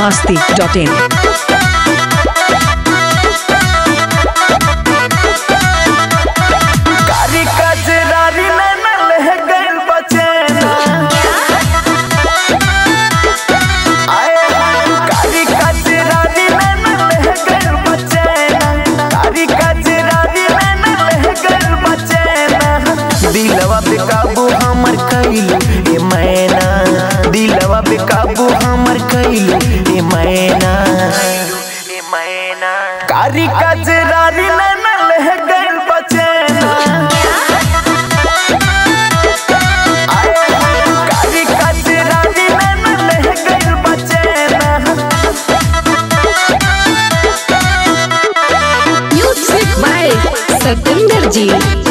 masti.in. कारी कजरारी नैना लह गइल बचैना आए कारी कजरारी नैना लह गइल बचैना कारी कजरारी नैना लह गइल बचैना दिलवा पे काबू हमर कइलू ए मैना दिलवा पे काबू हमर कइलू ए मैना ए मैना कारी कजरारी नैना लह गइल बचैना कारी कजरारी नैना लह गइल बचैना Music by Satinder Ji.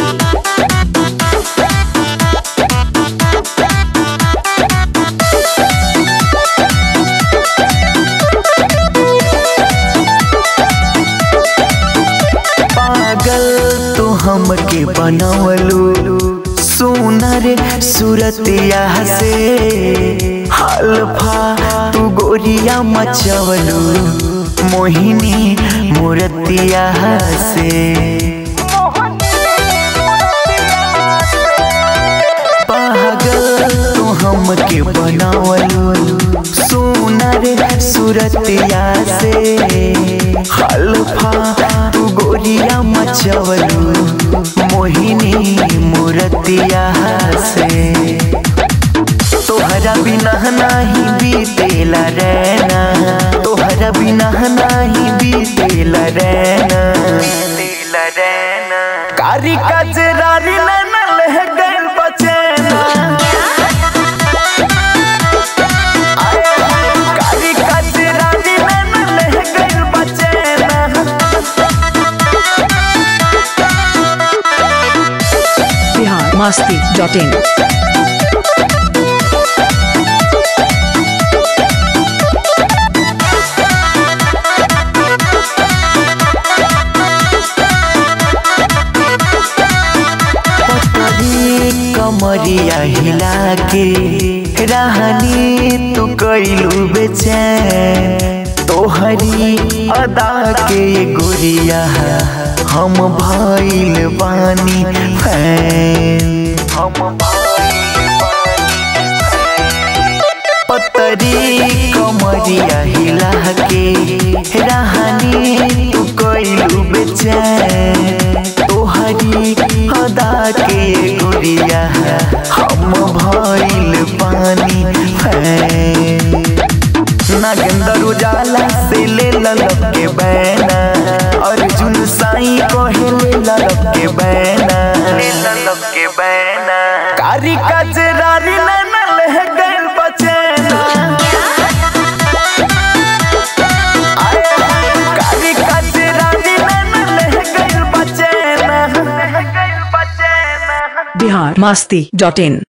पागल तू हमके बनवलू सुनर सूरतिया से हल्फा तू गोरिया मचवलू मोहिनी मूर्तिया से पागल तू हमके बनावलू सुनर सूरतिया से हल्फा तू गोरिया मचवलू मोहिनी मूर्तिया से तोहरा बिना नहीं बीतेला रहना तोहरा बिना नहीं बीतेला रहना बीतेला रहना कारी कजरारी नैना लह गइल बचैना कारी कजरारी नैना लह गइल बचैना Bihar masti.in. पतरी कमरिया हिला के रहनी तू कैलू बेचैन तोहरी अदा के गोरिया हम भइल बानी फैन हम भइल बानी पतरी कमरिया हिला के रहनी तू कैलू बेचैन तोहरी अदा के गुड़िया हम भइल पानी फैन नागेंद्र उजाला से ले ललक के बैना अर्जुन साई कहे ले ललक के बैना ले ललक के बैना कारी कजरारी नैना लह गइल बचैना कारी कजरारी नैना लह गइल बचैना लह गइल बचैना Bihar masti.in.